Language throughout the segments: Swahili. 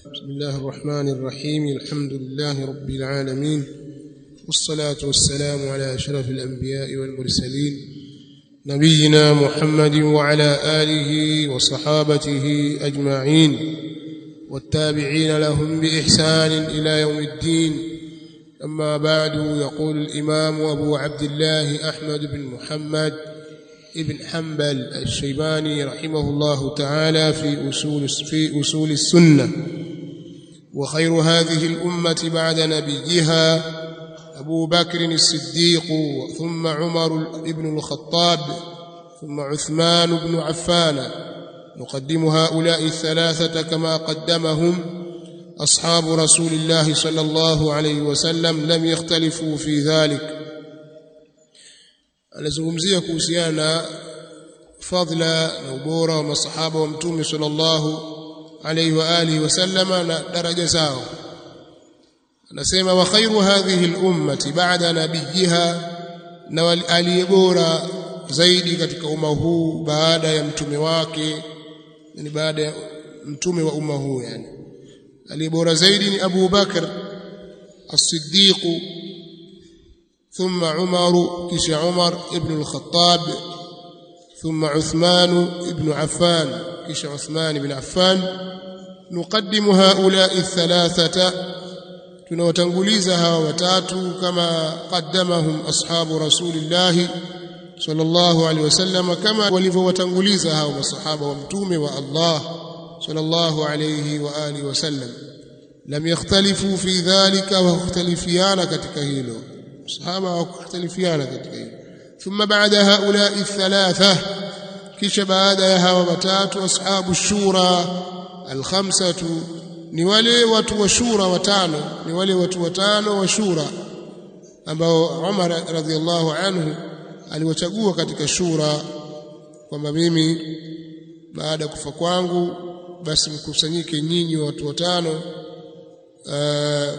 بسم الله الرحمن الرحيم الحمد لله رب العالمين والصلاة والسلام على أشرف الأنبياء والمرسلين نبينا محمد وعلى آله وصحابته أجمعين والتابعين لهم بإحسان إلى يوم الدين أما بعد يقول الإمام أبو عبد الله أحمد بن محمد ابن حنبل الشيباني رحمه الله تعالى في أصول في أصول السنة وخير هذه الأمة بعد نبيها أبو بكر الصديق ثم عمر بن الخطاب ثم عثمان بن عفان نقدم هؤلاء الثلاثة كما قدمهم أصحاب رسول الله صلى الله عليه وسلم لم يختلفوا في ذلك anazungumzia kuhusiana na fadhila na ubora wa masahaba wa mtume sallallahu alayhi wa alihi wasallama na daraja zao anasema wa khairu hadhihi al-ummati ba'da nabiyiha na aliyebora zaidi katika umma huu baada ya mtume wake yani baada ya mtume wa umma huu yani aliyebora zaidi ni Abu Bakar as-Siddiq ثم عمر كش عمر ابن الخطاب ثم عثمان ابن عفان كش عثمان بن عفان نقدم هؤلاء الثلاثة tunawatanguliza hawa watatu kama qaddamahum ashabu rasulillah sallallahu alaihi wasallam kama walivyowatanguliza hawa masahaba wa mtume wa Allah sallallahu alaihi wa alihi wasallam lam yakhtalifu fi dhalika wa ikhtalifiana katika hilo sahaba hawakhtalifiana katika hilo thumma baada haula thalatha kisha baada ya hawa watatu ashabu shura alkhamsatu ni wale watu wa shura watano ni wale watu watano wa shura ambao Umar radhiallahu anhu aliwachagua katika shura kwamba mimi baada ya kufa kwangu basi mkusanyike nyinyi watu watano uh,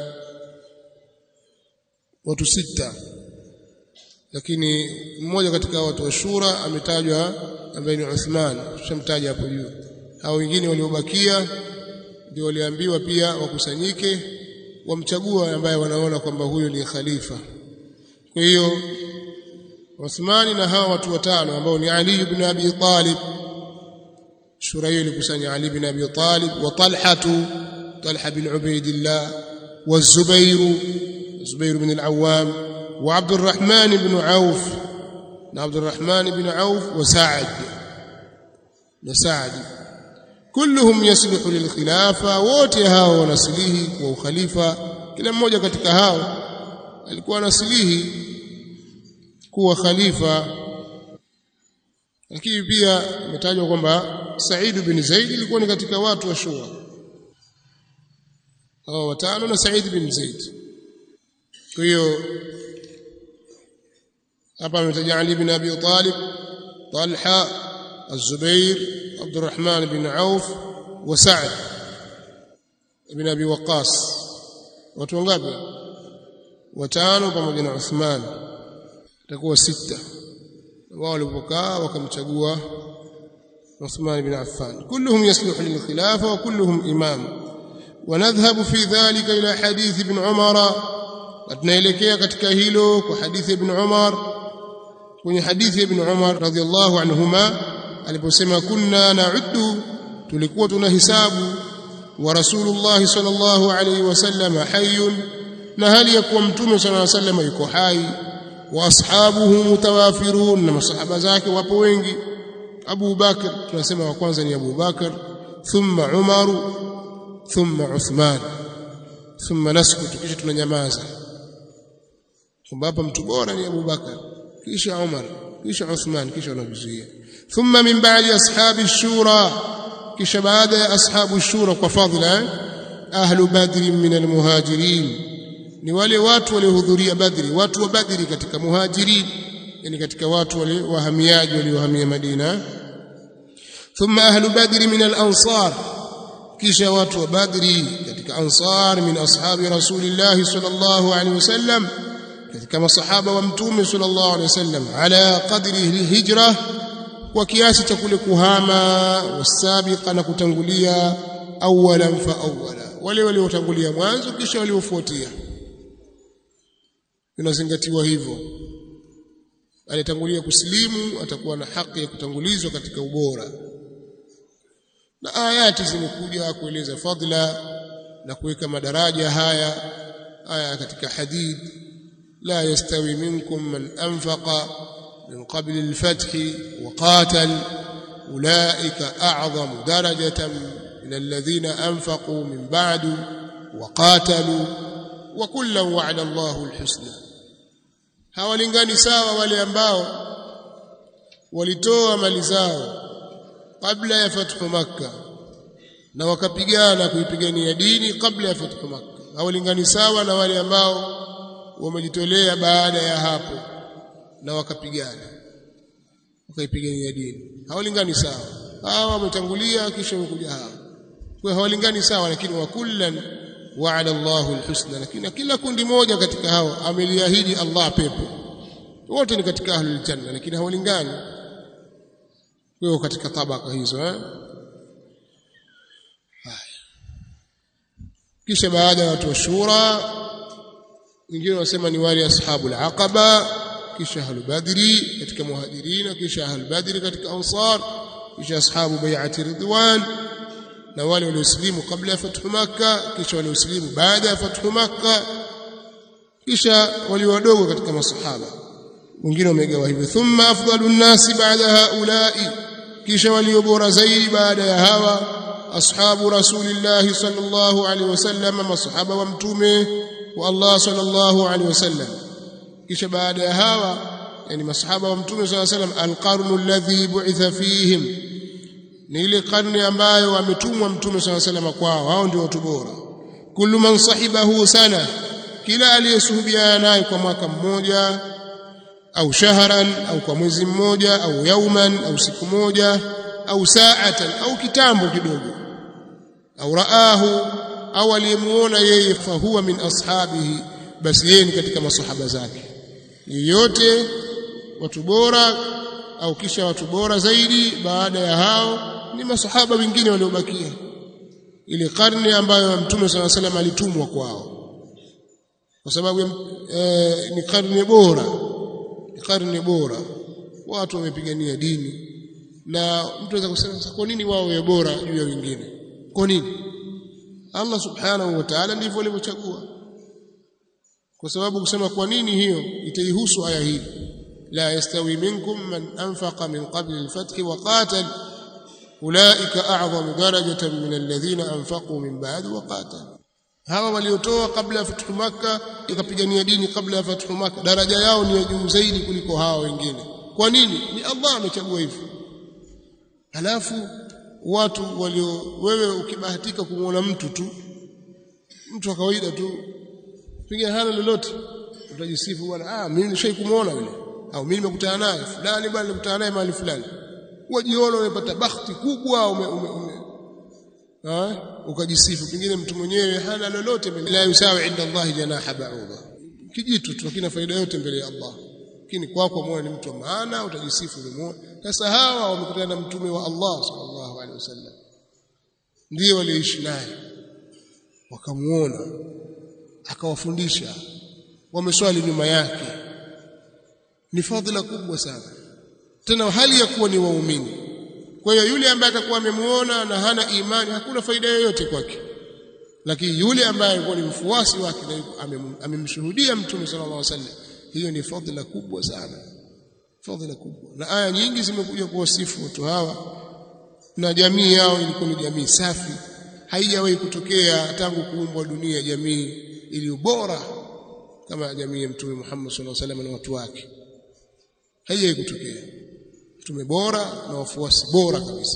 watu sita lakini mmoja katika watu wa shura ametajwa ambaye ni Uthman tushamtaja hapo juu hao wengine waliobakia ndio waliambiwa pia wakusanyike wamchagua ambaye wanaona kwamba huyo ni khalifa kwa hiyo Uthmani na hawa watu watano ambao ni Ali ibn Abi Talib shura hiyo ilikusanya Ali ibn Abi Talib wa Talha Talha bin Ubaidillah wa Zubair Zubair bin al-Awwam wa Abd الرحمن بن عوف عبد الرحمن بن عوف وسعد وسعد كلهم يصلح للخلافه wote hao wanasilihi kwa ukhalifa kila mmoja katika hao alikuwa anasilihi kuwa khalifa lakini pia imetajwa kwamba Said bin Zaid ilikuwa ni katika watu wa shura hao watano na Said bin Zaid kwa hiyo hapa ametaja Ali bin Abi Talib Talha Az-Zubair Abdurrahman bin Auf wa Sa'd ibn Abi Waqqas watu wangapi watano pamoja na Uthman itakuwa sita wao walipokaa wakamchagua Uthman bin Affan kulluhum yasluhu lil khilafa wa kulluhum imam ونذهب في ذلك إلى حديث ابن عمر tunaelekea katika hilo kwa hadithi ibn Umar kwenye hadithi ibn Umar radhiallahu anhuma aliposema kunna na'uddu tulikuwa tunahisabu wa rasulullah sallallahu alayhi wasallam hayyun na hali ya kuwa mtume sallallahu alayhi wasallam yuko hai wa ashabuhu mutawafirun na masahaba zake wapo wengi Abu Bakr tunasema wa kwanza ni Abu Bakr thumma Umar thumma Uthman thumma naskutu kisha tunanyamaza kwamba hapa mtu bora ni Abu Bakar kisha Umar kisha Uthman kisha wanazuia thumma min ba'di ashabi shura kisha baada ya ashabu shura kwa fadhila ahlu badri min almuhajirin ni wale watu waliohudhuria badri watu wa badri katika muhajirin yani katika watu wale wahamiaji waliohamia Madina thumma ahlu badri min al-ansar kisha watu wa badri katika ansar min ashabi rasulillah sallallahu alaihi wasallam katika masahaba wa mtume sallallahu alaihi wasallam ala qadri hijra kwa kiasi cha kule kuhama wasabiqa na kutangulia awalan fa awwala wale waliotangulia mwanzo kisha waliofuatia inazingatiwa hivyo alitangulia kusilimu atakuwa na haki ya kutangulizwa katika ubora na ayati zimekuja kueleza fadla na kuweka madaraja haya aya katika hadith la yastawi minkum man anfaqa min qabli al-fath wa qatal ulaika a'zamu darajatan min alladhina anfaqu min ba'du wa qatalu wa kullan wa'ada Allahu al-husna hawalingani sawa wale ambao walitoa mali zao kabla ya fathu makka na wakapigana kuipigania dini kabla ya fathu makka hawalingani sawa na wale ambao wamejitolea baada ya hapo na wakapigana wakaipigania dini hawalingani sawa hawa wametangulia kisha wamekuja hawa kwa hawalingani sawa lakini wa kullan wa'ada Allahu alhusna lakini kila kundi moja katika hao ameliahidi Allah pepo wote ni katika ahlul janna lakini hawalingani wao katika tabaka hizo eh kisha baada ya watu wa shura wengine wanasema ni wale ashabul aqaba kisha ahlul badri katika muhajirina kisha ahlul badri katika ansar kisha ashabu bai'ati ridwan na wale walioslimu kabla ya fathu makka kisha walioslimu baada ya fathu makka kisha wali wadogo katika masahaba wengine wamegawa hivyo thumma afdalu nnasi baada haulai kisha walio bora zaidi baada ya hawa ashabu rasulillahi sallallahu alaihi wasallam masahaba wa mtume wa Allah sallallahu alaihi wasallam kisha baada ya hawa yani masahaba wa mtume sallallahu alaihi wasallam alqarnu alladhi bu'itha fihim ni ile karne ambayo ametumwa mtume sallallahu alaihi wasallam kwao hao ndio watu bora kullu man sahibahu sana kila aliyesuhubiana naye kwa mwaka mmoja au shahran au kwa mwezi mmoja au yauman au siku moja au saatan au kitambo kidogo au raahu au aliyemuona yeye fahuwa min ashabihi basi yeye ni katika masahaba zake yeyote watu bora au kisha watu bora zaidi baada ya hao ni masahaba wengine waliobakia ile karne ambayo mtume sala salam alitumwa kwao kwa sababu e, ni karne bora ni karne bora watu wamepigania dini na mtu anaweza kusema kwa nini wao wawe bora juu ya wengine kwa nini Allah subhanahu wa ta'ala ndivyo alivyochagua kwa sababu kusema kwa nini hiyo itaihusu aya hii la yastawi minkum man anfaqa min qabli al-fath wa qatal ulaika a'zamu darajatan min alladhina anfaqu min ba'd wa qatal hawa waliotoa kabla ya fathu makka ikapigania dini kabla ya fathu makka daraja yao ni ya juu zaidi kuliko hawa wengine kwa nini ni Allah amechagua hivyo halafu watu walio wewe ukibahatika kumwona mtu tu mtu wa kawaida tu piga hana lolote utajisifu bwana ah mimi nishai kumuona yule au mimi nimekutana naye fulani bwana nilikutana naye mahali fulani wajiona umepata bahati kubwa ume, ume, ume. Ha? ukajisifu pengine mtu mwenyewe hana lolote la yusawi inda Allah janaha ba'udha kijitu tu lakini faida yote mbele ya Allah lakini kwako kwa moyo ni mtu wa maana utajisifu ulimuona sasa hawa wamekutana na mtume wa Allah sallallahu alaihi wasallam ndio waliishi naye wakamuona akawafundisha wameswali nyuma yake ni fadhila kubwa sana tena hali ya kuwa ni waumini kwa hiyo yule ambaye atakuwa amemuona na hana imani hakuna faida yoyote kwake lakini yule ambaye alikuwa ni mfuasi wake na amemshuhudia mtume sallallahu alaihi wasallam hiyo ni fadhila kubwa sana fadhila kubwa na aya nyingi zimekuja kuwasifu watu hawa na jamii yao ilikuwa ni jamii safi haijawahi kutokea tangu kuumbwa dunia jamii iliyo bora kama jamii ya mtume Muhammad sallallahu alaihi wasallam na watu wake haijawahi kutokea mtume bora na wafuasi bora kabisa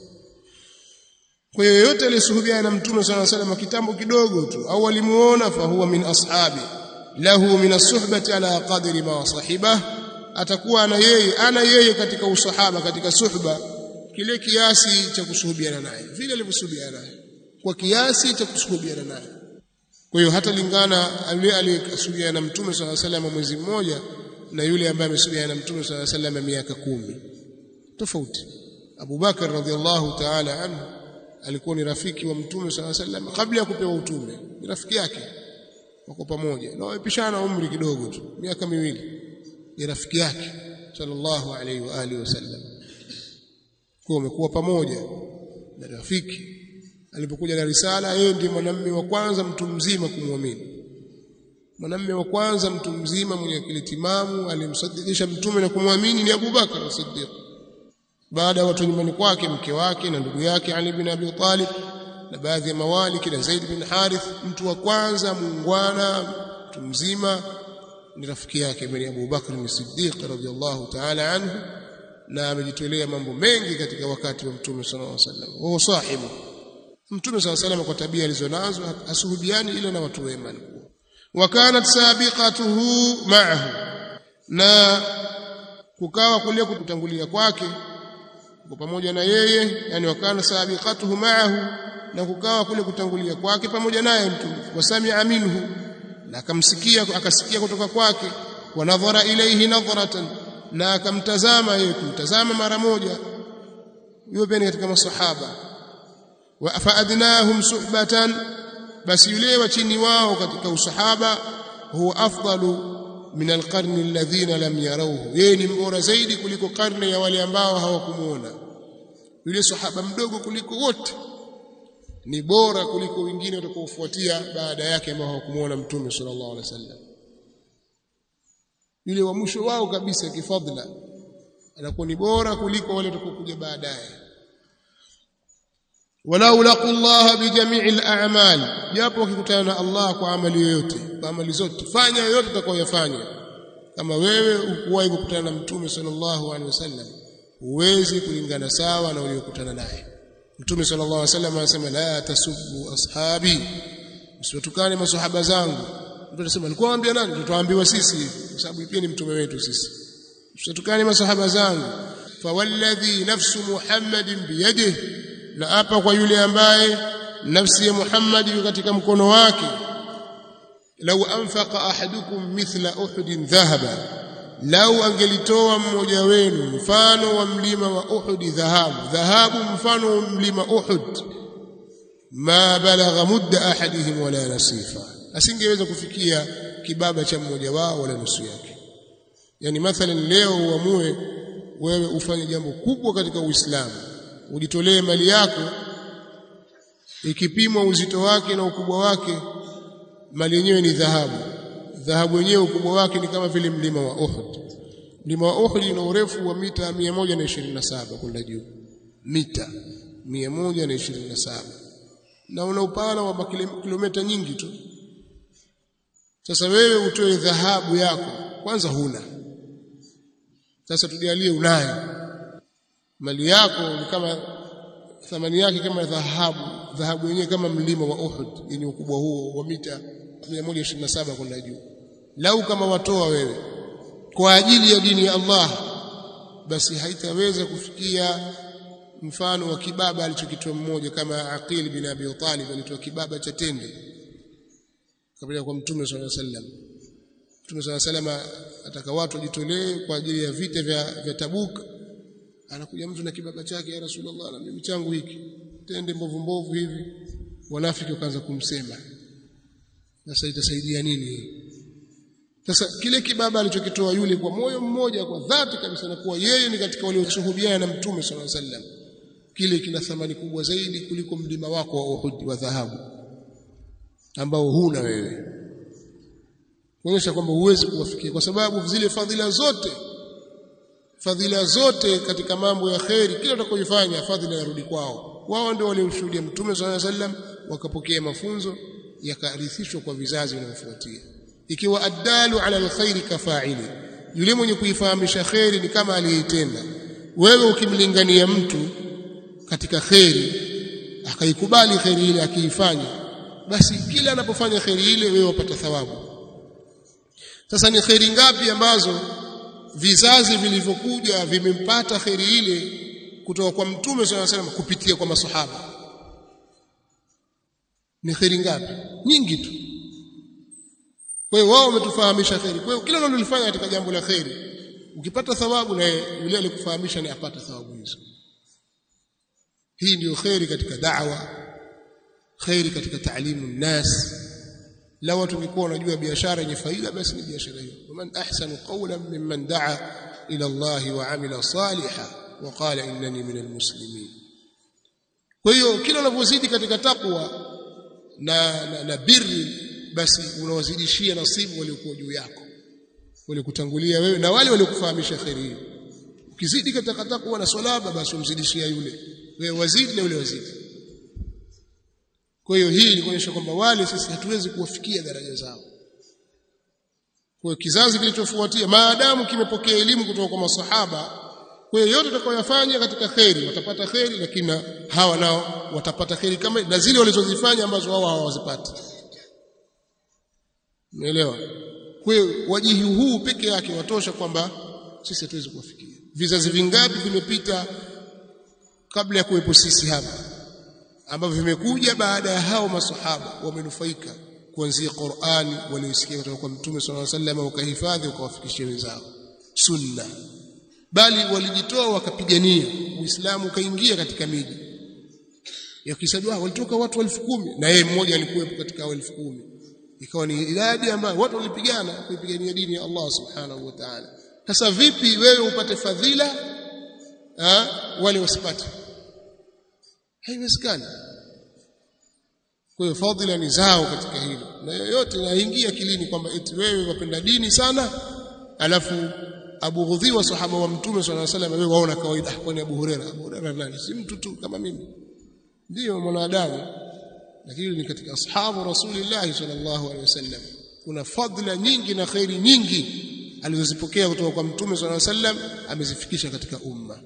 kwa hiyo yote aliyesuhubiana na mtume sallallahu alaihi wasallam kitambo kidogo tu au alimuona fa huwa min ashabi lahu min as-suhbati ala qadri ma sahibah atakuwa ana yeye ana yeye katika usahaba katika suhba kile kiasi cha kusuhubiana naye vile alivyosuhubiana naye kwa kiasi cha kusuhubiana naye kwa hiyo hata lingana yule aliyekusuhubiana na mtume sallallahu alaihi wasallam mwezi mmoja na yule ambaye amesuhubiana na mtume sallallahu alaihi wasallam miaka kumi tofauti Abu Bakar radhiallahu ta'ala anhu alikuwa ni rafiki wa mtume sallallahu alaihi wasallam kabla ya kupewa utume ni rafiki yake wako pamoja na wamepishana umri kidogo tu miaka miwili ni rafiki yake sallallahu alaihi wa alihi wasallam kwa wamekuwa pamoja na rafiki alipokuja na risala yeye ndiye mwanamume wa kwanza mtu mzima kumwamini mwanamume wa kwanza mtu mzima mwenye akili timamu alimsadikisha mtume na kumwamini ni Abu Bakar as-Siddiq baada ya watu nyumbani kwake mke wake na ndugu yake Ali bin Abi Talib na baadhi ya mawali kina Zaid bin Harith mtu wa kwanza muungwana mtu mzima ni rafiki yake bin Abu Bakr as-Siddiq radhiyallahu ta'ala anhu na amejitolea mambo mengi katika wakati wa mtume sallallahu alaihi wasallam wao sahibu mtume sallallahu alaihi wasallam kwa tabia alizonazo asuhubiani ile na watu wema wa kanat sabiqatuhu ma'ahu na kukawa kule kutangulia kwake kwa pamoja na yeye yani wakana sabiqatuhu ma'ahu na kukawa kule kutangulia kwake pamoja naye mtume wasamia minhu na akamsikia akasikia kutoka kwake wa nadhara ilayhi nadhratan na akamtazama yeye kumtazama mara moja yupo pia katika masahaba wa faadnahum suhbatan basi yule wa chini wao katika usahaba huwa afdalu min alqarni alladhina lam yarawhu yeye ni mbora zaidi kuliko karne ya wale ambao hawakumuona yule sahaba mdogo kuliko wote ni bora kuliko wengine watakaofuatia baada yake ambao hawakumuona mtume sallallahu alaihi wasallam yule wa mwisho wao kabisa kifadhila anakuwa ni bora kuliko wale watakaokuja baadaye walau laqu Allah bi jami'il a'mal japo wakikutana na Allah kwa amali yoyote kwa amali zote fanya yoyote utakayofanya kama wewe ukuwahi kukutana na mtume sallallahu alaihi wasallam huwezi kulingana sawa na uliyokutana naye mtume sallallahu alaihi wasallam anasema la tasubbu ashabi msiwatukane maswahaba zangu mtu anasema alikuwa anambia nani tutaambiwa sisi kwa sababu pia ni mtume wetu sisi msiwatukane maswahaba zangu fawalladhi nafsu muhammadin biyadihi na hapa kwa yule ambaye nafsi ya Muhammad iko katika mkono wake lau anfaqa ahadukum mithla uhudin dhahaba lau angelitoa mmoja wenu mfano wa mlima wa Uhud dhahabu dhahabu mfano wa mlima Uhud ma balagha mudda ahadihim wala nasifa asingeweza kufikia kibaba cha mmoja wao wala nusu yake yani mathalan leo uamue wewe ufanye jambo kubwa katika Uislamu ujitolee mali yako ikipimwa uzito wake na ukubwa wake mali yenyewe ni dhahabu dhahabu yenyewe ukubwa wake ni kama vile mlima wa Uhud mlima wa Uhud una urefu wa mita 127 kwenda juu mita 127 na una upana wa kilomita nyingi tu sasa wewe utoe dhahabu yako kwanza huna sasa tujalie unayo mali yako ni kama thamani yake kama dhahabu dhahabu yenyewe kama mlima wa Uhud yenye ukubwa huo wa mita 127 kwenda juu lau kama watoa wewe kwa ajili ya dini ya Allah basi haitaweza kufikia mfano wa kibaba alichokitoa mmoja kama Aqil bin Abi Talib alitoa kibaba cha tende kabla kwa Mtume صلى الله عليه وسلم Mtume صلى الله عليه وسلم ataka watu wajitolee kwa ajili ya vita vya, vya Tabuk anakuja mtu na kibaba chake ya Rasulullah na mimi changu hiki tende mbovu mbovu hivi wanafiki wakaanza kumsema sasa itasaidia nini sasa kile kibaba alichokitoa yule kwa moyo mmoja kwa dhati kabisa na kuwa yeye ni katika walioshuhudiana na mtume sallallahu alaihi wasallam kile kina thamani kubwa zaidi kuliko mlima wako wa Uhud wa dhahabu ambao huna wewe kuonyesha kwamba huwezi kuwafikia kwa sababu zile fadhila zote fadhila zote katika mambo ya kheri kila utakayofanya fadhila yarudi kwao wao ndio walioshuhudia mtume sallallahu alaihi wasallam wakapokea mafunzo yakarithishwa kwa vizazi vinavyofuatia ikiwa addalu ala alkhairi kafaili yule mwenye kuifahamisha kheri ni kama aliyeitenda wewe ukimlingania mtu katika kheri akaikubali kheri ile akiifanya basi kila anapofanya kheri ile wewe wapata thawabu sasa ni kheri ngapi ambazo vizazi vilivyokuja vimempata kheri ile kutoka kwa mtume swalla salam kupitia kwa masahaba ni kheri ngapi nyingi tu kwa hiyo wao wametufahamisha kheri kwa hiyo kila unalolifanya katika jambo la kheri ukipata thawabu na yule alikufahamisha ni apata thawabu hizo hii ndiyo khairi katika da'wa khairi katika taalimu nnas la watu wangekuwa wanajua biashara yenye faida basi ni biashara hiyo waman ahsanu qawlan mimman da'a ila Allah wa amila salihan wa qala innani minal muslimin kwa hiyo kila unavyozidi katika takwa na, na, na birri basi unawazidishia nasibu waliokuwa juu yako walikutangulia wewe na wale waliokufahamisha khairi hiyo ukizidi katika takwa na salaba basi umzidishia yule wewe wazidi na yule wazidi kwa hiyo hii ni kuonyesha kwamba wale sisi hatuwezi kuwafikia daraja zao kwa hiyo kizazi kilichofuatia maadamu kimepokea elimu kutoka kwa masahaba kwa hiyo yote utakayofanya katika kheri watapata kheri lakini hawa nao watapata kheri kama na zile walizozifanya ambazo wao hawazipati umeelewa kwa hiyo wajihi huu peke yake watosha kwamba sisi hatuwezi kuwafikia vizazi vingapi vimepita kabla ya kuwepo sisi hapa ambavyo vimekuja baada ya hao masahaba wamenufaika kuanzia Qur'ani waliosikia kutoka kwa Mtume صلى الله عليه وسلم wakahifadhi wakawafikishia wenzao sunna bali walijitoa wakapigania Uislamu ukaingia katika miji yakisajwa walitoka watu elfu kumi na yeye mmoja alikuwepo katika elfu kumi ikawa ni idadi ambayo watu walipigana kuipigania dini ya Allah subhanahu wa ta'ala sasa vipi wewe upate fadhila ha? wale wasipate haiwezekani kwa hiyo fadhila ni zao katika hilo na yoyote naingia kilini kwamba eti wewe wapenda dini sana alafu abughudhiwa sahaba wa mtume swalla salam wewe waona kawaida kwani Abu Huraira Abu Huraira nani si mtu tu kama mimi ndio mwanadamu lakini ni katika ashabu rasulillah sallallahu alaihi wasallam kuna fadhila nyingi na khairi nyingi alizozipokea kutoka kwa mtume sallallahu alaihi wasallam amezifikisha katika umma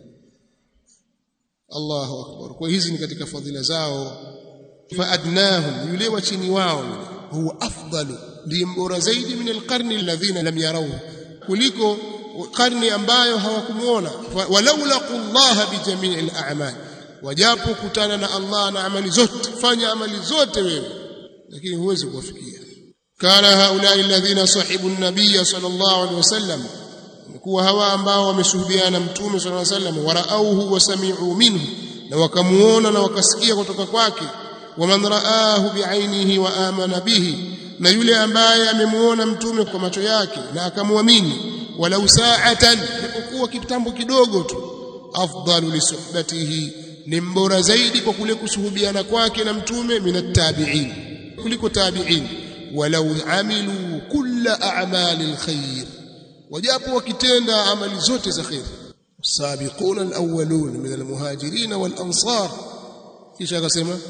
Allahu akbar kwa hizi ni katika fadhila zao fa adnahum yule wa chini wao huwa afdalu ndiye mbora zaidi min alqarni alladhina lam yarawhu kuliko karni ambayo hawakumuona walau laqullaha bijamii al-a'mal wajapo kutana na Allah na amali zote fanya amali zote wewe lakini huwezi kuwafikia kana haula alladhina sahibu an-nabiy sallallahu alaihi wasallam kuwa hawa ambao wameshuhudiana mtume sallallahu alaihi wasallam waraauhu wasami'u minhu na wakamuona na wakasikia kutoka kwake waman raahu bi'ainihi wa amana bihi na yule ambaye amemuona mtume kwa macho yake na akamwamini walau sa'atan ilipokuwa kitambo kidogo tu afdalu li suhbatihi ni mbora zaidi kwa kule kusuhubiana kwake na mtume minat tabi'in kuliko tabi'in walau amilu kulla a'mali alkhair wajapo wakitenda amali zote za khair السابقون الأولون من المهاجرين والأنصار kisha akasema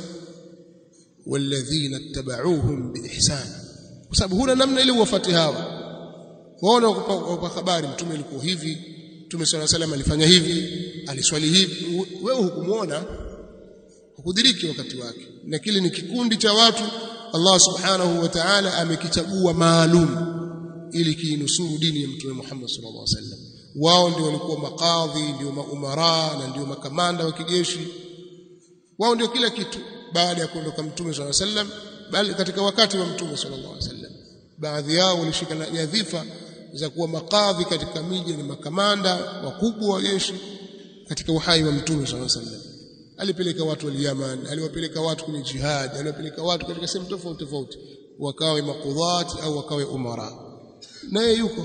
والذين اتبعوهم بإحسان kwa sababu huna namna ile uwafate hawa waona kwa habari mtume alikuwa hivi mtume swalla salam alifanya hivi aliswali hivi wewe hukumuona hukudiriki wakati wake na kile ni kikundi cha watu Allah subhanahu wa ta'ala amekichagua maalum ili kiinusuru dini ya mtume Muhammad sallallahu alaihi wasallam wao ndio walikuwa makadhi ndio maumara na ndio makamanda wa kijeshi wao ndio kila kitu baada ya kuondoka mtume sallallahu alaihi wasallam bali katika wakati wa mtume sallallahu alaihi wasallam baadhi yao walishika nyadhifa za kuwa makadhi katika miji na makamanda wakubwa wa jeshi katika uhai wa mtume sallallahu alaihi wasallam alipeleka watu wa Yaman aliwapeleka watu kwenye jihad aliwapeleka watu katika sehemu tofauti tofauti wakawe makudhati au wakawe umara naye yuko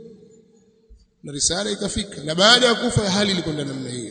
na risala ikafika na baada ya kufa hali ilikwenda namna hiyo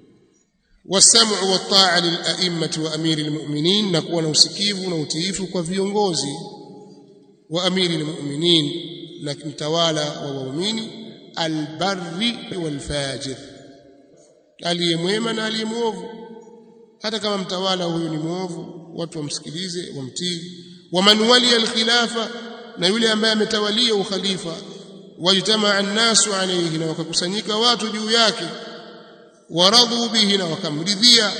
والسمع والطاعه للائمه وامير المؤمنين نكون usikivu na utiifu kwa viongozi wa amiri almu'minin na mtawala wa waumini albarri walfajir aliyemwema na aliyemwovu hata kama mtawala huyu ni mwovu watu wamsikilize wamtii waman wali alkhilafa na yule ambaye ametawalia ukhalifa wajtamaa an-nasu alayhi na wakakusanyika watu juu yake waradhu bihi na wakamridhia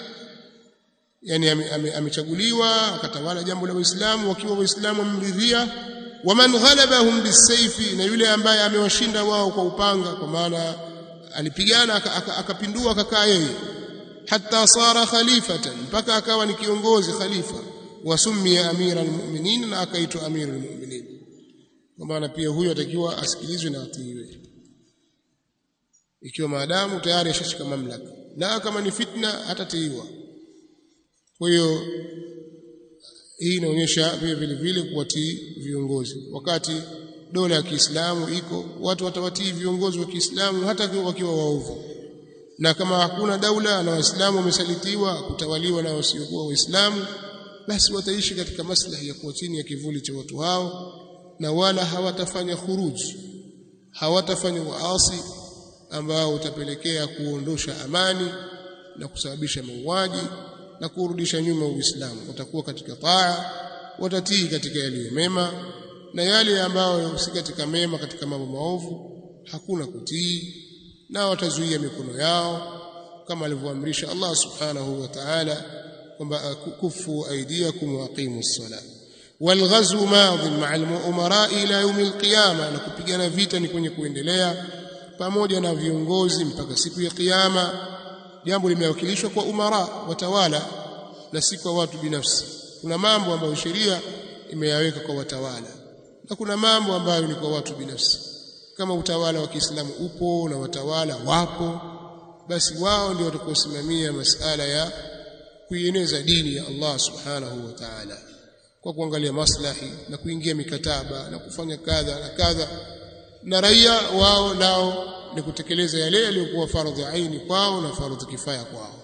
yani amechaguliwa akatawala jambo la Uislamu wakiwa Waislamu wamridhia waman ghalabahum bisayfi na yule ambaye amewashinda wao kwa upanga kwa maana alipigana akapindua akakaa yeye hatta sara khalifatan mpaka akawa ni kiongozi khalifa wasumia amira almu'minin na akaitwa amira almu'minin kwa maana pia huyo atakiwa asikilizwe na atiiwe ikiwa maadamu tayari ashashika mamlaka la kama ni fitna hatatiiwa kwa hiyo hii inaonyesha vile vile vile kuwatii viongozi wakati dola ya Kiislamu iko watu watawatii viongozi wa Kiislamu hata wakiwa waovu na kama hakuna daula na waislamu wamesalitiwa kutawaliwa na wasiokuwa waislamu basi wataishi katika maslahi ya kuwa chini ya kivuli cha watu hao na wala hawatafanya khuruji hawatafanya waasi ambao utapelekea kuondosha amani na kusababisha mauaji na kurudisha nyuma Uislamu watakuwa katika taa watatii katika yaliyo mema na yale ambayo si katika mema katika mambo maovu hakuna kutii na watazuia mikono yao kama alivyoamrisha Allah subhanahu wa ta'ala kwamba kufu aidiakum wa aqimus salat والغزو ماض مع الامراء الى يوم القيامه na kupigana vita ni kwenye kuendelea pamoja na viongozi mpaka siku ya kiyama jambo limewakilishwa kwa umara watawala na si kwa watu binafsi kuna mambo ambayo sheria imeyaweka kwa watawala na kuna mambo ambayo ni kwa watu binafsi kama utawala wa Kiislamu upo na watawala wapo basi wao ndio watakaosimamia masala ya kuieneza dini ya Allah subhanahu wa ta'ala kwa kuangalia maslahi na kuingia mikataba na kufanya kadha na kadha na raia wao nao ni kutekeleza yale yaliyokuwa fardhi aini kwao na fardhi kifaya kwao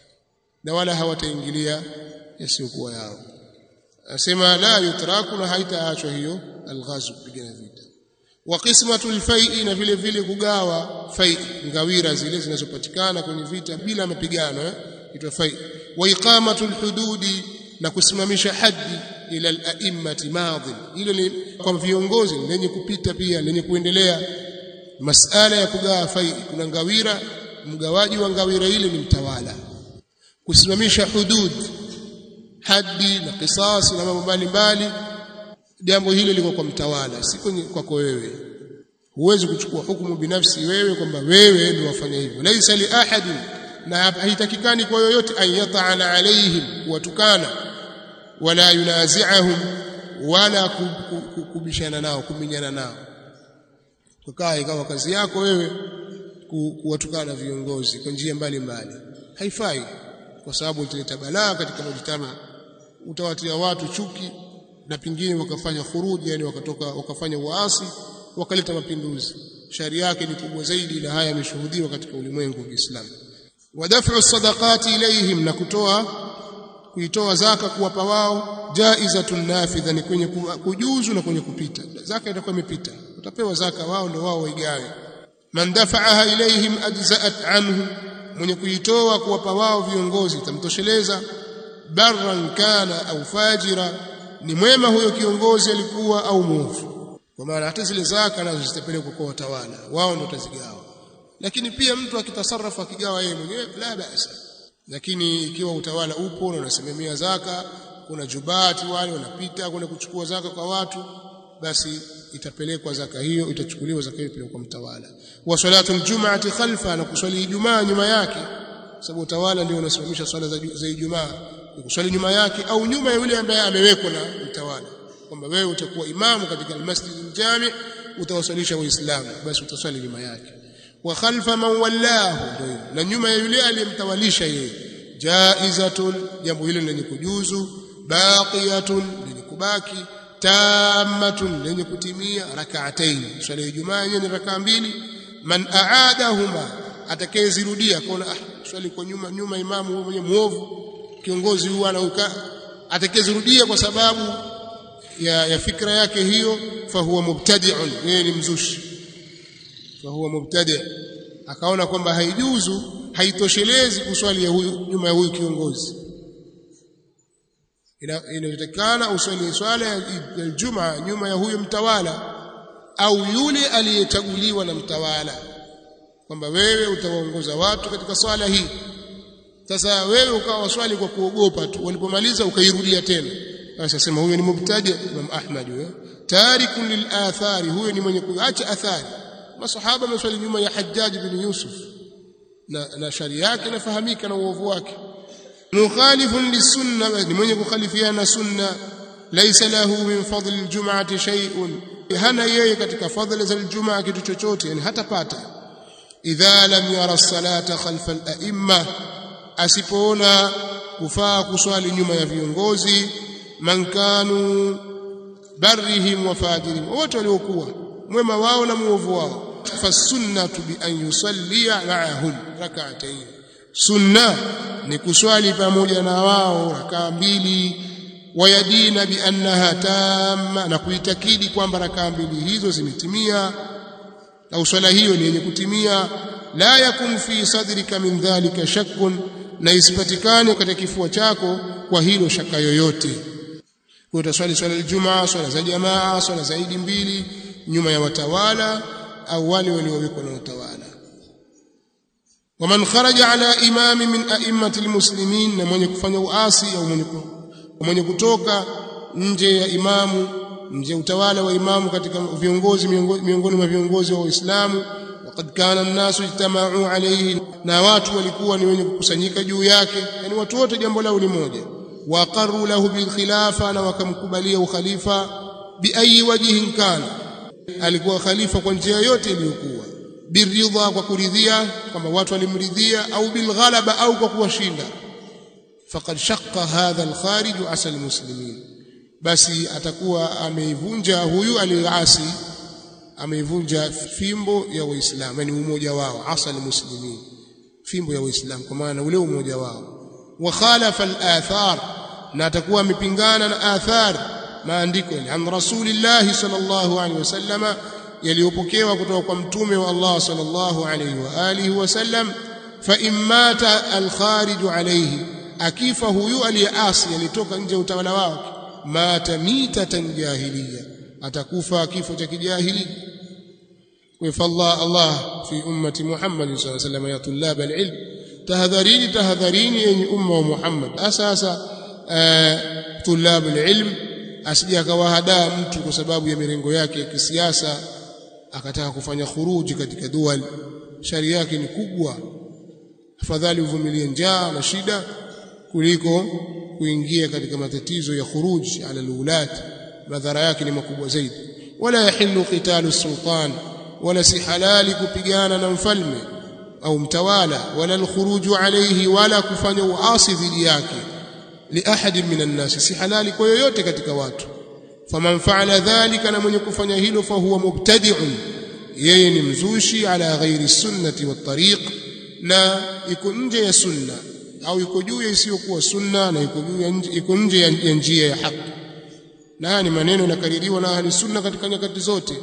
na wala hawataingilia yasiyokuwa yao asema la yutraku na haitaachwa hiyo alghazu kupigana vita wa qismatul fai'i na vile vile kugawa fai ngawira zile zinazopatikana kwenye vita bila mapigano eh itwa fai wa iqamatul hududi na kusimamisha haji ila al-a'immati madhin hilo ni kwa viongozi lenye kupita pia lenye kuendelea masala ya kugawa fai kuna ngawira mgawaji wa ngawira ile ni mtawala kusimamisha hudud hadi na kisasi na mambo mbalimbali jambo hilo liko kwa mtawala si kwako wewe huwezi kuchukua hukumu binafsi wewe kwamba wewe ndio wafanya hivyo laisa li ahadin na haitakikani kwa yoyote an yata'ana alaihim watukana wala yunazi'ahum wala kubishana nao kuminyana nao kukaa ikawa kazi yako wewe kuwatukana viongozi kwa njia mbalimbali haifai kwa sababu italeta balaa katika mujtama utawatia watu chuki na pingine wakafanya khuruji yani wakatoka wakafanya uasi wakaleta mapinduzi shari yake ni kubwa zaidi na haya yameshuhudiwa katika ulimwengu wa Kiislamu wadaf'u sadaqati ilayhim na kutoa kuitoa zaka kuwapa wao jaizatun nafidha ni kwenye kujuzu na kwenye kupita zaka itakuwa imepita utapewa zaka wao ndio wao waigawe man dafa'aha ilayhim ajza'at anhu mwenye kuitoa kuwapa wao viongozi tamtosheleza barran kana au fajira ni mwema huyo kiongozi alikuwa au mwovu kwa maana hata zile zaka nazo zitapelekwa kwa watawala wao ndio watazigawa lakini pia mtu akitasarrafa akigawa yeye mwenyewe la basa lakini ikiwa utawala upo na unasimamia zaka kuna jubati wale wanapita kwenda kuchukua zaka kwa watu basi itapelekwa zaka hiyo itachukuliwa zaka hiyo kwa mtawala wa salatu aljum'ati khalfa na kuswali ijumaa nyuma yake sababu utawala ndio unasimamisha swala za, za ijumaa kuswali nyuma yake au nyuma ya yule ambaye amewekwa na mtawala kwamba wewe utakuwa imamu katika almasjid aljami utawasalisha waislamu basi utaswali nyuma yake wa khalfa man wallahu ndio na nyuma ya yule aliyemtawalisha yeye jaizatun jambo hilo lenye kujuzu baqiyatun lenye kubaki tammatun lenye kutimia rak'atayn swala ya ijumaa yenyewe ni rakaa mbili man aadahuma atakayezirudia kaona ah swali kwa nyuma nyuma imamu mwenye muovu kiongozi huwa anauka atakayezirudia kwa sababu ya, ya fikra yake hiyo fahuwa mubtadi'un yeye ni mzushi fahuwa mubtadi' akaona kwamba haijuzu haitoshelezi kuswali ya huyu nyuma ya huyu kiongozi inayotakana uswali swala ya Ijumaa nyuma ya huyu mtawala au yule aliyechaguliwa na mtawala kwamba wewe utawaongoza watu katika swala hii sasa wewe ukawa swali kwa kuogopa tu walipomaliza ukairudia tena basi asema huyo ni mubtadi Imam Ahmad huyo tarikun lil athari huyo ni mwenye kuacha athari masahaba maswali nyuma ya Hajjaj bin Yusuf na, na shari yake inafahamika na uovu wake mukhalifun lisunna ni mwenye kukhalifiana sunna laysa lahu min fadli aljum'ati shay'un hana yeye katika fadhila za aljumaa kitu chochote yani hatapata idha lam yara salata khalfa al-a'imma asipoona kufaa kuswali nyuma ya viongozi man kanu barrihim wa fajirihim wote waliokuwa mwema wao na muovu wao fasunnatu bi an yusallia ma'ahum rak'atayn sunna ni kuswali pamoja na wao rakaa mbili wayadina bi annaha tamma na kuitakidi kwamba rakaa mbili hizo zimetimia au swala hiyo ni yenye kutimia la yakun fi sadrika min dhalika shakkun na isipatikane katika kifua chako kwa hilo shaka yoyote kwa utaswali swala aljumaa swala za jamaa swala zaidi mbili nyuma ya watawala au wale waliowekwa na utawala waman kharaja ala imami min a'immati almuslimin na mwenye kufanya uasi au mwenye mwenye kutoka nje ya imamu nje utawala wa imamu katika viongozi miongoni mwa viongozi wa Uislamu waqad kana an-nasu ijtama'u alayhi na watu walikuwa ni wenye kukusanyika juu yake yani watu wote jambo lao ni moja waqarru lahu bil khilafa na wakamkubalia ukhalifa bi ayi wajhin kana alikuwa khalifa kwa njia yote iliyokuwa biridha kwa kuridhia kwamba watu walimridhia au bil ghalaba au kwa kuwashinda faqad shaqqa hadha al kharij asal muslimin basi atakuwa ameivunja huyu aliyeasi ameivunja fimbo ya waislamu yani umoja wao asal muslimin fimbo ya waislamu kwa maana ule umoja wao wa khalafa al-athar na atakuwa amepingana na athar maandiko yani an rasulillah sallallahu alaihi wasallama yaliyopokewa kutoka kwa mtume wa Allah sallallahu alaihi wa alihi wasallam fa immata al-kharij alayhi akifa huyu aliyeasi alitoka nje utawala wake mata mitatan jahiliya atakufa kifo cha kijahili وفالله الله في أمة محمد صلى الله عليه وسلم يا طلاب العلم تهذريني تهذريني أي أمة محمد أساسا آه طلاب العلم asije akawahadaa mtu kwa sababu ya mirengo yake ya kisiasa akataka kufanya khuruji katika dual shari yake ni kubwa afadhali uvumilie njaa na shida kuliko kuingia katika matatizo ya khuruji ala alulat madhara yake ni makubwa zaidi wala yahillu qitalu sultan wala si halali kupigana na mfalme au mtawala wala alkhuruju alayhi wala kufanya uasi dhidi yake liahadi minan nas si halali kwa yoyote katika watu faman faala dhalika na mwenye kufanya hilo fa huwa mubtadi'un yeye ni mzushi ala ghairi sunnati wat tariq na iko nje ya sunna au iko juu ya isiyokuwa sunna na iko juu ya nje iko nje ya njia ya haki na haya ni maneno yanakaririwa na ahli sunna katika nyakati zote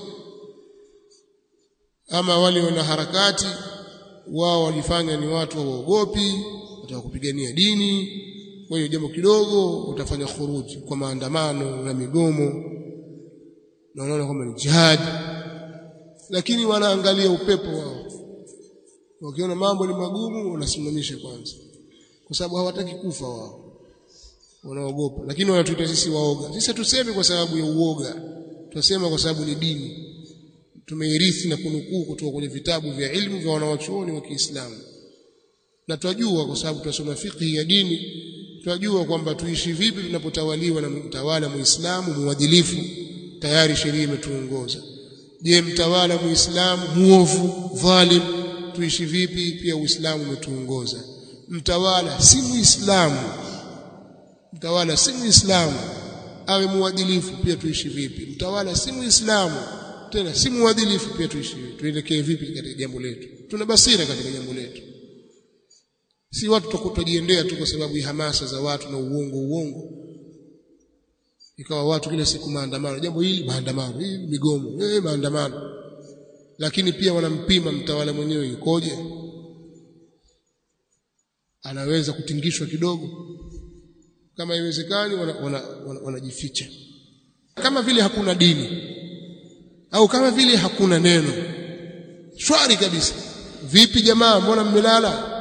ama wale wana harakati wao walifanya ni watu waogopi wataka kupigania dini kwa hiyo jambo kidogo utafanya khuruji kwa maandamano na migomo na wanaona kwamba ni jihad lakini wanaangalia upepo wao wakiona mambo ni magumu wanasimamisha kwanza kwa sababu hawataki kufa wao wanaogopa lakini wanatuita sisi waoga sisi tuseme kwa sababu ya uoga tunasema kwa sababu ni dini tumeirithi na kunukuu kutoka kwenye vitabu vya ilmu vya wanawachuoni wa Kiislamu na twajua kwa sababu tunasoma fiqh ya dini twajua kwamba tuishi vipi tunapotawaliwa na mtawala muislamu muadilifu tayari sheria imetuongoza je mtawala muislamu muovu dhalim tuishi vipi pia uislamu umetuongoza mtawala si muislamu mtawala si muislamu awe muadilifu pia tuishi vipi mtawala si muislamu tena si muadilifu pia tuishi tuelekee vipi katika jambo letu tuna basira katika jambo letu si watu tukutojiendea tu kwa sababu ya hamasa za watu na uongo uongo ikawa watu kila siku maandamano jambo hili maandamano hii migomo eh maandamano lakini pia wanampima mtawala mwenyewe yukoje anaweza kutingishwa kidogo kama iwezekani wanajificha wana, wana, wana kama vile hakuna dini au kama vile hakuna neno shwari kabisa vipi jamaa mbona mmelala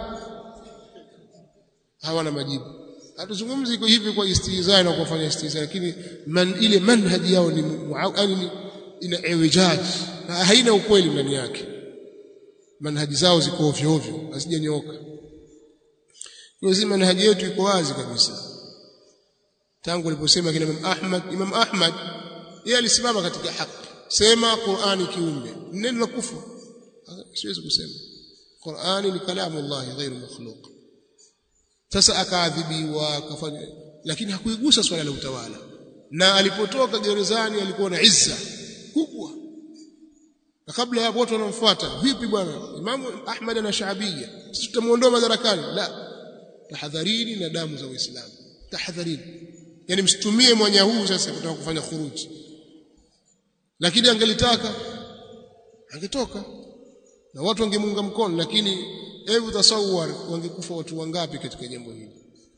hawana majibu hatuzungumzi iko hivi kwa istihzaa na kufanya istihzaa lakini man ile manhaji yao ni yani ina ewijaj na haina ukweli ndani yake manhaji zao ziko ovyo ovyo hazijanyooka hiyo manhaji yetu iko wazi kabisa tangu aliposema kina Imam Ahmad Imam Ahmad yeye alisimama katika haki sema Qur'ani kiumbe neno la kufuru siwezi kusema Qur'ani ni kalamu Allah ghairu makhluq sasa akaadhibiwa akafanya lakini hakuigusa swala la utawala na alipotoka gerezani alikuwa na izza kubwa na kabla ya watu wanamfuata vipi bwana Imamu Ahmad na Shaabia sisi tutamuondoa madarakani la tahadharini na damu za Uislamu tahadharini yani msitumie mwanya huu sasa kutaka kufanya khuruji lakini angelitaka angetoka na watu wangemunga mkono lakini hebu tasawwar wangekufa watu wangapi katika jambo hili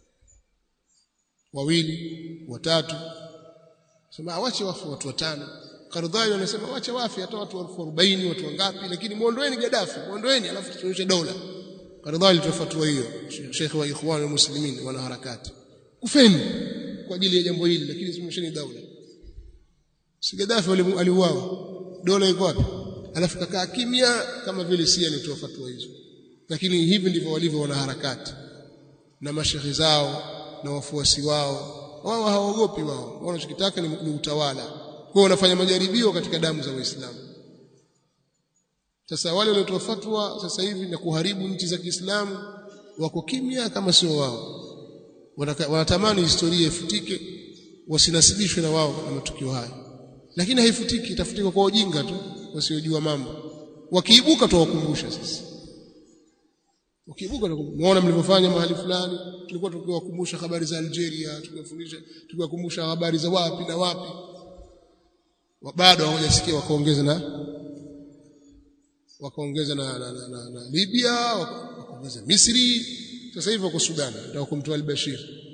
wawili watatu sema awache wafu watu watano Kardhawi anasema wache wafi hata watu 40 watu wangapi lakini muondoeni Gaddafi muondoeni alafu tuonyeshe dola Kardhawi alitofatua hiyo Sheikh wa Ikhwan Muslimin wana harakati kufeni kwa ajili ya jambo hili lakini simesheni dola si Gaddafi aliuawa dola iko wapi alafu kakaa kimya kama vile si alitoa fatwa hizo lakini hivi ndivyo walivyo wana harakati na mashehe zao na wafuasi wao wao hawaogopi wao wanachokitaka ni, ni utawala kwa wanafanya majaribio katika damu za waislamu sasa wale waliotoa fatwa sasa hivi na kuharibu nchi za Kiislamu wako kimya kama sio wao wanatamani historia ifutike wasinasibishwe na wao na matukio haya lakini haifutiki itafutika kwa ujinga tu wasiojua mambo wakiibuka tuwakumbusha sisi ukiibuka muona mlivyofanya mahali fulani tulikuwa tukiwakumbusha habari za Algeria tukiwafundisha tukiwakumbusha habari za wapi na wapi bado hawajasikia wakaongeza na wakaongeza na, na, na, na, na Libya wakaongeza Misri sasa hivi wako Sudan ndio kumtoa al-Bashir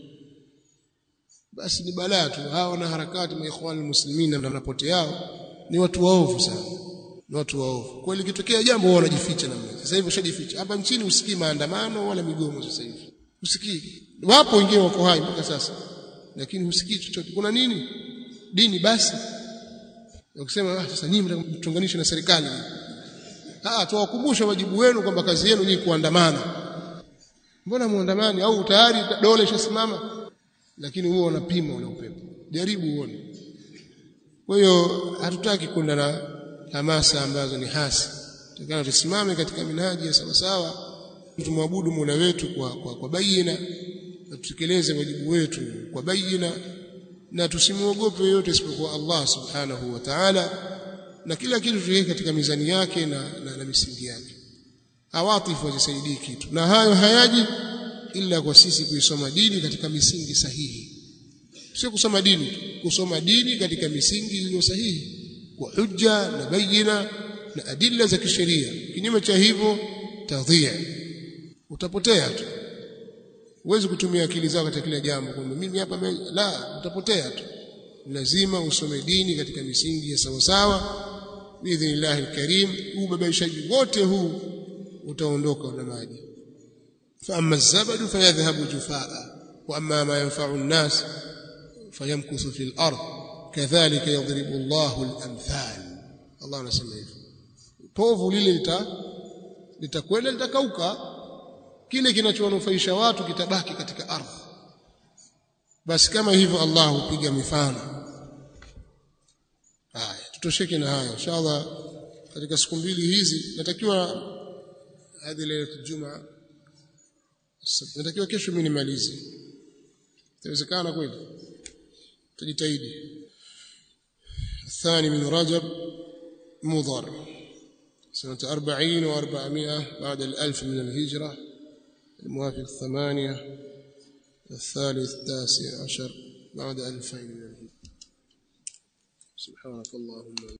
basi ni balaa tu hawa na harakati maikhwan muslimin na napote yao ni watu waovu sana ni watu waovu kwa hiyo likitokea jambo wao wanajificha namna sasa hivi washajificha hapa nchini usikii maandamano wala migomo sasa hivi usikii wapo wengine wako hai mpaka sasa lakini husikii chochote kuna nini dini basi ukisema ah sasa nyinyi mtunganishe na serikali ah tuwakumbusha wajibu wenu kwamba kazi yenu ni kuandamana mbona muandamani au tayari dola ishasimama lakini huo unapima ule upepo jaribu uone kwa hiyo hatutaki kwenda na hamasa ambazo ni hasi tukana tusimame katika minaji ya sawa sawa tumwabudu Mola wetu kwa kwa, kwa bayina na tutekeleze wajibu wetu kwa bayina na tusimuogope yote isipokuwa Allah subhanahu wa ta'ala na kila kitu tuweke katika mizani yake na, na, na misingi yake awatifu wazisaidii kitu na hayo hayaji ila kwa sisi kuisoma dini katika misingi sahihi sio kusoma dini kusoma dini katika misingi iliyo sahihi kwa hujja na bayina na adilla za kisheria kinyume cha hivyo tadhia utapotea tu huwezi kutumia akili zako katika kila jambo kwamba mimi hapa la utapotea tu lazima usome dini katika misingi ya sawa sawa biidhnillahi alkarim huu babaishaji wote huu utaondoka na maji فأما الزبد فيذهب جفاء وأما ما ينفع الناس فيمكث في الأرض كذلك يضرب الله الأمثال الله anasema hivyo povu lile lita litakwenda litakauka kile kinachowanufaisha watu kitabaki katika ardhi basi kama hivyo Allah hupiga mifano haya tutosheke na haya inshallah katika siku mbili hizi natakiwa hadi leo Ijumaa natakiwa kesho mimi nimalize itawezekana kweli tujitahidi الثاني من رجب مضر سنة أربعين وأربعمائة بعد الألف من الهجرة الموافق الثمانية الثالث التاسع عشر بعد ألفين من الهجرة سبحانك اللهم